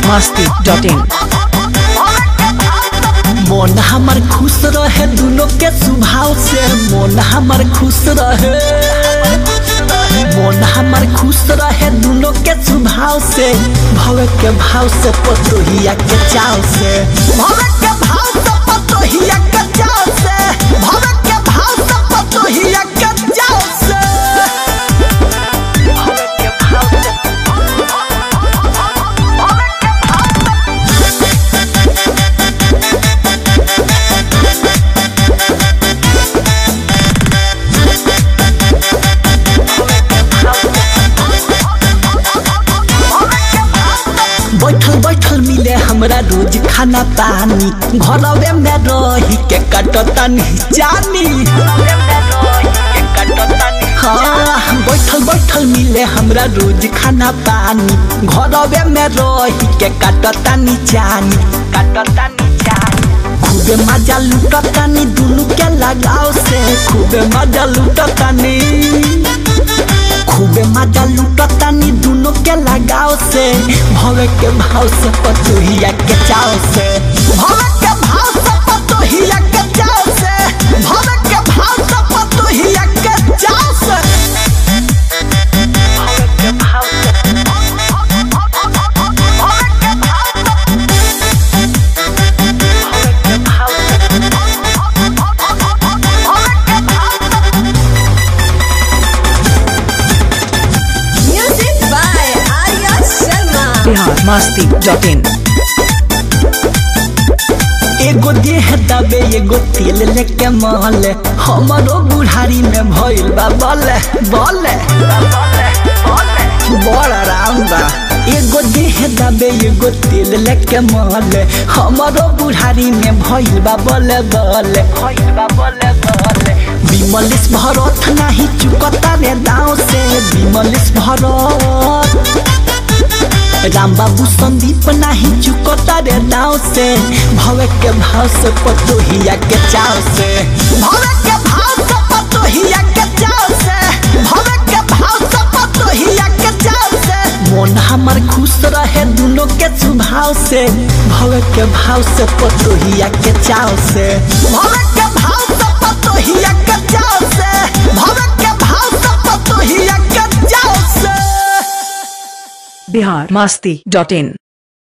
biharmasti.in मन हमर खुश रहे दुनो के स्वभाव से मन हमर खुश रहे मन हमर खुश रहे दुनो के स्वभाव से भव के भाव से पतोहिया के चाव से भव के भाव से पतोहिया के चाव से भव के भाव से पतोहिया के चाव से भव के भाव से बैठल बैठल मिले हमरा रोज खाना पानी घरवे में रही के कटतनी जानी हाँ बैठल बैठल मिले हमरा रोज खाना पानी घरवे में रही के कटतनी जानी कटतनी जानी खूबे मजा लुटतानी दुनु के लगाव से खूबे मजा लुटतानी खूबे मजा लुटतानी दुनो के लगाव से भवे के भाव से पतोहिया के चाव से भवे के भाव से पतोहिया के चाव से भवे के भाव से पतोहिया के चाव से भवे के भाव से भवे के भाव से भवे के भाव से भवे के भाव से Music by Arya Sharma. biharmasti.in एगो देह दबे एगो तेल लेके मल हमरो बुढ़ारी में भइल बा बल बल बड़ आराम बा एगो देह दबे एगो तेल लेके मल हमरो बुढ़ारी में भइल बा बल बल भइल बा बल बल विमलिस भरत नाही चुकता रे दाव से विमलिस भरत राम बाबू संदीप नाही चुकता रे दाव से भवे के भाव से पतोहिया के चाव से भवे के भाव से पतोहिया के चाव से भवे के भाव से पतोहिया के चाव से मन हमर खुश रहे दुनो के स्वभाव से भवे के भाव से पतोहिया के चाव से भवे के भाव से पतोहिया के चाव से भवे के भाव से पतोहिया के चाव से biharmasti.in